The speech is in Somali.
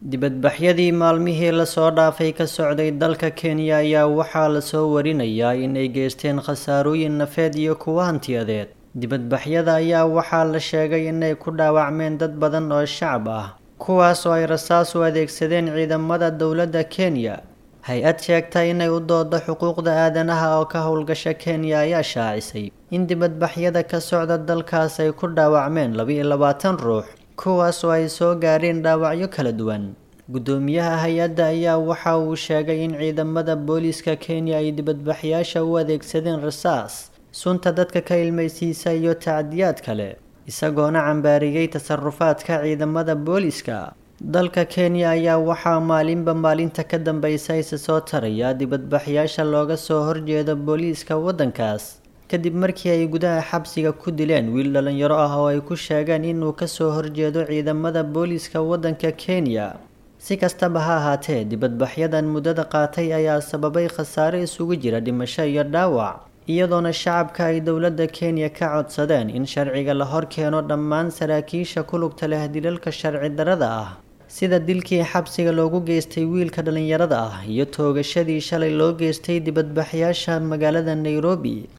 dibadbaxyadii maalmihii lasoo dhaafay ka socday dalka kenya ayaa waxaa lasoo warinayaa inay geysteen khasaarooyin nafeed iyo kuwo hantiyadeed dibadbaxyada ayaa waxaa la sheegay inay ku dhaawacmeen dad badan oo shacab ah kuwaas oo ay rasaas u adeegsadeen ciidamada dowladda kenya hay-ad sheegta inay u doodo xuquuqda aadanaha oo ka howlgasha kenya ayaa shaacisay in dibadbaxyada ka socda dalkaas ay ku dhaawacmeen laba-iyo labaatan ruux kuwaas oo ay soo gaadheen dhaawacyo kala duwan guddoomiyaha hay-adda ayaa waxa uu sheegay in ciidamada booliiska kenya ay dibadbaxyaasha u adeegsadeen rasaas sunta dadka ka ilmaysiisa iyo tacdiyaad kale isagoona cambaariyey tasarufaadka ciidamada booliiska dalka kenya ayaa waxaa maalinba maalinta ka dambeysa isa soo taraya dibadbaxyaasha looga soo horjeedo booliiska waddankaas kadib markii ay gudaha xabsiga ku dileen wiil dhalinyaro ah oo ay ku sheegeen inuu kasoo horjeedo ciidamada booliiska waddanka kenya si kastaba ha ahaatee dibadbaxyadan muddada qaatay ayaa sababay khasaare isugu jira dhimasho iyo dhaawac iyadoona shacabka ay dowladda kenya ka codsadeen in sharciga la hor keeno dhammaan saraakiisha ku lugta leh dilalka sharci darada ah sida dilkii xabsiga loogu geystay wiilka dhalinyarada ah iyo toogashadii shalay loo geystay dibadbaxyaasha magaalada nairobi